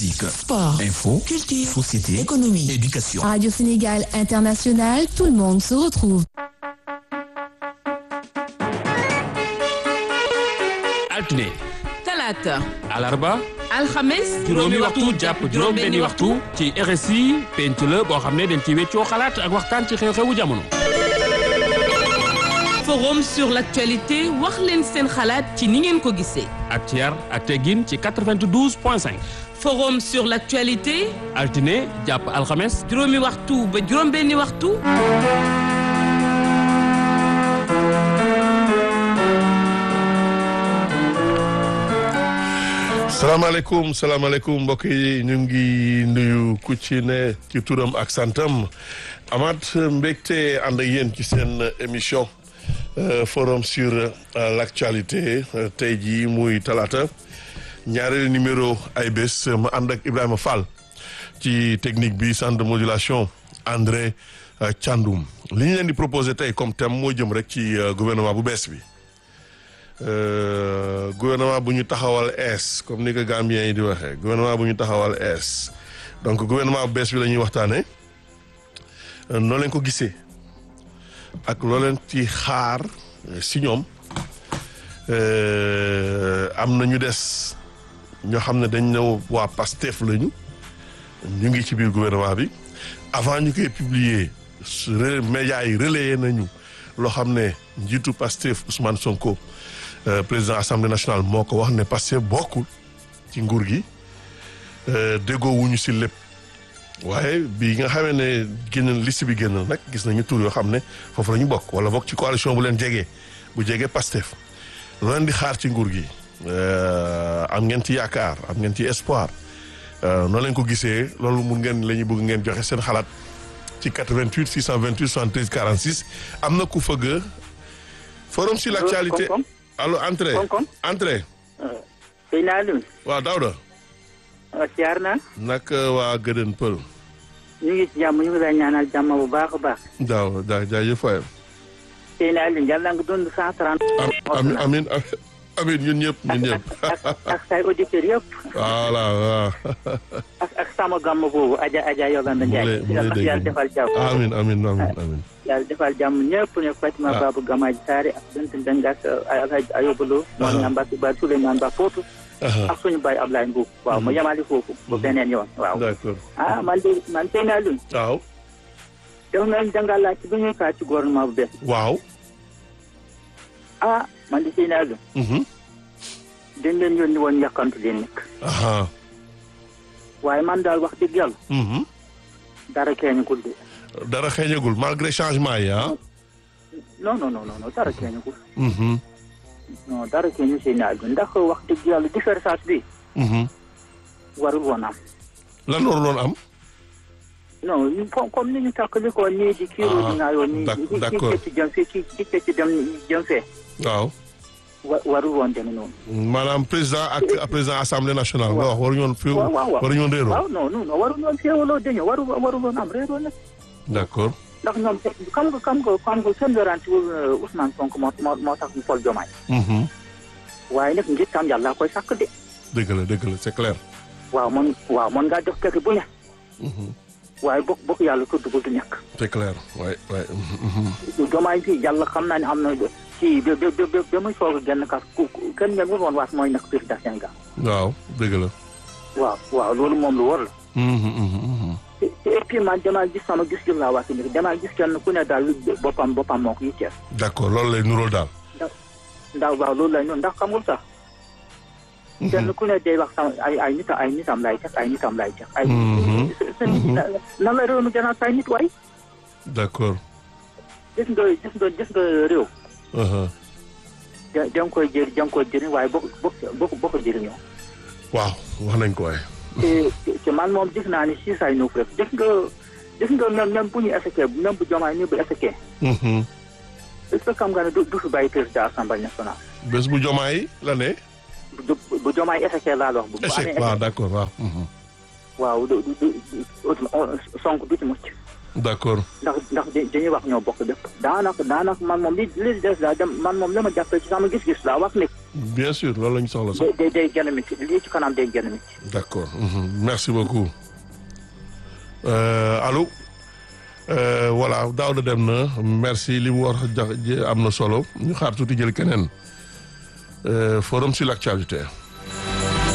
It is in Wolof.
Sport, info, culture, société, économie, éducation. Radio Sénégal International, tout le monde se retrouve. altine talaata alarba alxames juróomi waxtu jàpp juróom benni waxtu ci RSI penc la boo xam ne dañ ci weccoo xalaat ak waxtaan ci xew-xewu jamono forum sur l'actualité wax leen seen xalaat ci ni ngeen ko gisee ak ci yar ak teggin ci 92 point 5 forum sur l'actualité altine jàpp alxames juróomi waxtu ba juróom benni waxtu salaamaaleykum salaamaaleykum mbokk yi ñu ngi nuyu ku ci ne ci turam ak santam amaat mbégte ànd ak yéen ci seen émission euh, forum sur euh, l'actualité euh, tey jii muy talaata ñaareelu numéro ay bés ma ànd ak Ibrahima Fall ci technique bi centre de modulation André Thiandoum li ñu leen di proposé tey comme thème moo jëm rek ci gouvernement bu bees bi. Euh, gouvernement bu ñu taxawal ees comme ni ko Gambien yi di waxee gouvernement bu ñu taxawal ees donc gouvernement bu bees bi la ñuy waxtaanee noo leen ko gisee ak loo leen ci xaar si ñoom am na ñu des ñoo xam ne dañ ne waa PASTEF lañu ñu ngi ci biir gouvernement bi avant ñu koy publier médias yi relayé nañu loo xam ne njiitu PASTEF Ousmane Sonko. Euh, président assemblée nationale moo ko wax ne parce que bokkul ci nguur gi déggoo wuñu si lépp waaye bi nga xamee ne génn liste bi génn nag gis nañu tur yoo xam ne foofu la ñu bokk wala bokk ci coalition bu leen jegee bu jegee Pastef loo leen di xaar ci nguur gi am ngeen ci yaakaar am ngeen ci espoir noonu leen ko gisee loolu mun ngeen la ñu bëgg ngeen joxe seen xalaat ci 88 628 73 46 am na ku fëgg forum sur l'actualité allo entrée Konkon entrée. sëñ Alioune. waaw Daouda. waaw siyaar naa. naka waa Gëdën Pël. ñu ngi ci jàmm ñu ngi lay ñaanal jàmm bu baax a baax. daaw daa jaajëf waay. sëñ Alioune yàlla nga dund cent trente. amiin amiin amiin ñun ñëpp ñun ñëpp. ak ak say auditeurs yëpp. voilà waaw. ak ak sama gàmm boobu Adja Adja Yolanda Ndiaye. mu lay dégg yàlla defal jàmm. amiin amiin amiin amiin. yàlla defal jàmm ñëpp ne Fatima Babou Gamaji Saare ak Bint Ndeng ak Alhaji Ayoba Lo. moom ñaam Mbacke Ba Souleymane Ba Footu. ak suñu baay Ablaye Mbuub. waaw mu yemali foofu. ba beneen yoon waaw. d'accord. ah man de man sëñ Alioune. waaw. def nañ dangaa laaj ci bi ñuy kaa ci gouvernement bu bees. waaw. ah man de sëñ Alioune. dañ leen yónni woon yàkkantu leen nekk. aha. waaye man daal wax dëgg yàlla. dara keeñagul de. dara xeeñagul malgré changement yi ah. non non non non dara keeñagul. non dara keeñu seen naaj bi ndax wax dëgg yàlla différence bi. warul woon am. lan waruloon am. non comme ni ñu takkali ko nii di kii di naayoo nii. d'accord ci jëm fee ci ci ci dem jëm fee. waaw. wa warul woon demee noonu. maanaam président ak président assemblée nationale. nga wax waruñu woon fi waaw waaw waaw waruñu woon réeroo. waaw non non non warul woon féewaloo dañoo waru warul woon am réeroo nag. d'accord. ndax ñoom xam nga xam nga xam nga seen werante Ousmane Sonko moo moo moo tax ñu fol Diomaye. waaye nag ngir tam yàlla koy sàkk de. dëgg la dëgg la c'est clair. waaw man waaw man ngaa jox keke bu ne. waaye bokk bokk yàlla tudd ko du ñàkk. c'est clair waay waay. Diomaye fii yàlla xam naa ne am na ci ba ba ba ba muy soog a génn kas ku kenn ngeen woon waat mooy nag président Sénégal. waaw dëgg la. waaw waaw loolu moom lu war la. te et puis man damaa gis sama gis-gis laa wax ni damaa gis kenn ku ne daal boppam boppam moo ko yitteel. d'accord loolu lay nuróol daal. ndax waaw loolu lay noonu ndax xam nga sax. kenn ku ne day wax sama ay ay nitam ay nitam lay teg ay nitam lay teg. ay nan la réew mi gën a say nit waay. d'accord. gis nga gis nga gis nga réew. da da nga koy jëri da nga koy jëriñ waaye boo ko boo ko boo ko jëriñoo. waaw wax nañ ko waaye. te te man moom gis naa ni si say nuuf rek gis nga gis nga même même bu ñu effectué même bu jomaay ni bu effectué. est-ce que xam nga ne du du fi bàyyi président assemblée nationale. bés bu jomaay la ne. bu bu jomaay effectué laa la wax. bu bu amee échec waaw d'accord waaw. waaw du du du Sonko du ci mucc. d'accord. ndax ndax dañuy wax ñoo bokk lépp. daanaka daanaka man moom li li des daal dem man moom la ma jàppee ci sama gis-gis laa wax ne. bien sûr loolu la ñu soxla sax. day day gën a métti lii ci kanam day gën a métti. d'accord mhm. merci beaucoup Euh, allô Euh, voilà Daouda dem na merci li mu war a jax am na solo ñu xaar tuuti jël keneen Euh, forum sur l'actualité